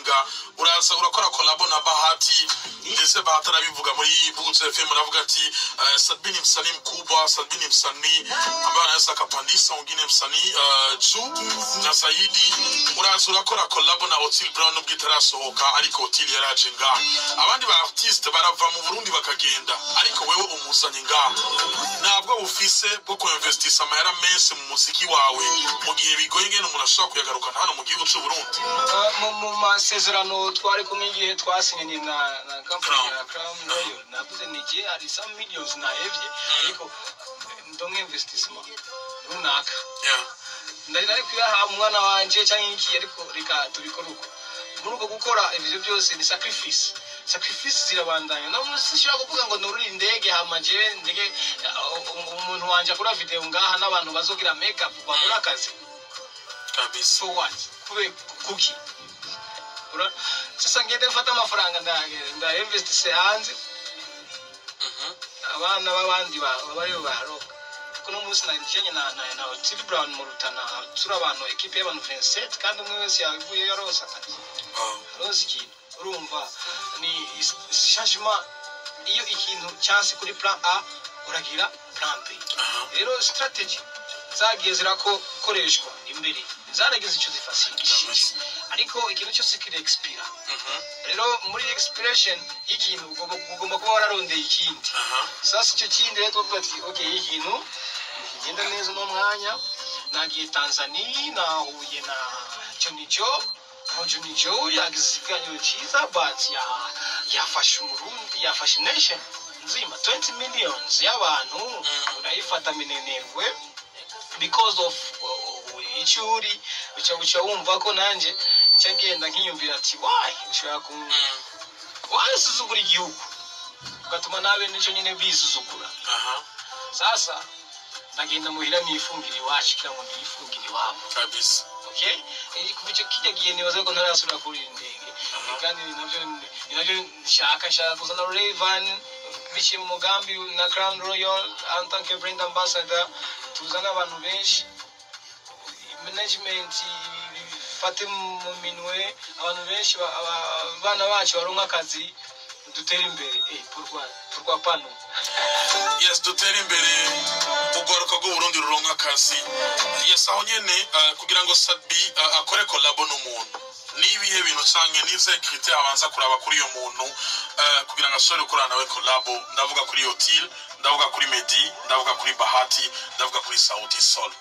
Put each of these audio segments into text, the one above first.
irajenga uraza urakora kolabo na bahati ndetse bahati arabivuga muri butse fm aravuga ati uh, sadbi ni msanii mkubwa sadbi ni msanii ambaye anaweza akapandisha wengine msanii uh, juu na zaidi uraza urakora kolabo na otil brown nubwo itarasohoka ariko otil yaraje ngaha abandi ba artiste barava mu burundi bakagenda ariko wewe umuzanye ngaha ntabwo bufise bwo kuinvestisa amahera menshi mu muziki wawe mu gihe bigoye ngene umuntu ashobora kuyagarukana hano mu gihugu cy'u Burundi Uh, mu- mu masezerano twari kumwe igihe twasinyanye na na company ya Crown Royal navuze ni igihe hari some millions nahevye ariko eh, ndonke investissement runaka yeah. ndari nari kuyaha umwana wanje cyangwa iki ariko reka tubikore uko muri uko gukora ibyo byose ni sacrifice sacrifice zirabandanya no sishobora kuvuga ngo nururi indege hama jewe ndege uh, umuntu wanje akora video ngaha n'abantu bazogira makeup bakora akazi kabisa so what kube kuki Ura- sasa ngende mfata amafaranga nda- ndainvestise hanze Mhm. abana b'abandi ba- bariyo baroga kuno munsi najanye na na na Otile Brown mu Rutana turi abantu ekipe y'abantu 27 kandi umwe wese yavuye yarosa akazi Oh. roza ikintu urumva ni changement iyo ikintu cyanse kuri plan A uragira plan B Aha. rero strategy zagiye zirakoreshwa imbere zaragize icyo zifashishije ariko ikintu cyose kiri expira Mhm. rero muri expiration y'ikintu ugomba ugomba kuba wararondeye ikindi Aha. sasa icyo kindi rero tuvuga ati okay iyi kintu kigenda neza uno mwanya nagiye tanzania nahuye na jonijo mu jonijo yagize ikiganiro cyiza but ya- yafashe umurundi yafashe nation nzima 20 millions y'abantu urayifata minenegwe because of uh, icyo uri uca uca wumva ko nanjye nca ngenda nkiyumvira ati why ushobora ku Mm. wasuzugura igihugu ugatuma nabe nicyo nyine bisuzugura Aha. sasa ndagenda muhira nifungira iwacu kugira ngo niyifungire iwabo kabisa okay Eh, kuva icyo kijya gihe nibaza ko ntarasubira kuri iyi ndege Eh, kandi ni nabyo ni nabyo nshaka nshaka kuzana Rayvan biciye mu mugambi na Crown Royal en tant que brand ambassador tuzana abantu benshi management fate mu minwe abantu benshi ba- aba- abana bacu baronka akazi dutere imbere eh pourquoi pourquoi pas nous yes dutere imbere urwaruka rw'uburundi ruronka akazi yes aho nyene uh, kugira ngo sabi uh, akore kolabo n'umuntu nibihe bintu canke nize critère abanza kuraba kuri iyo muntu uh, kugira ngo ashobore gukorana nawe kolabo ndavuga kuri yotil ndavuga kuri medi ndavuga kuri bahati ndavuga kuri sauti sol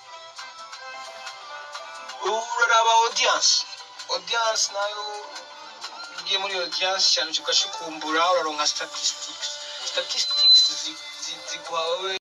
uraraba audience audience nayo ugiye muri audience cyane ugashukumbura uraronka statistics statistics zi- zi- ziguha wowe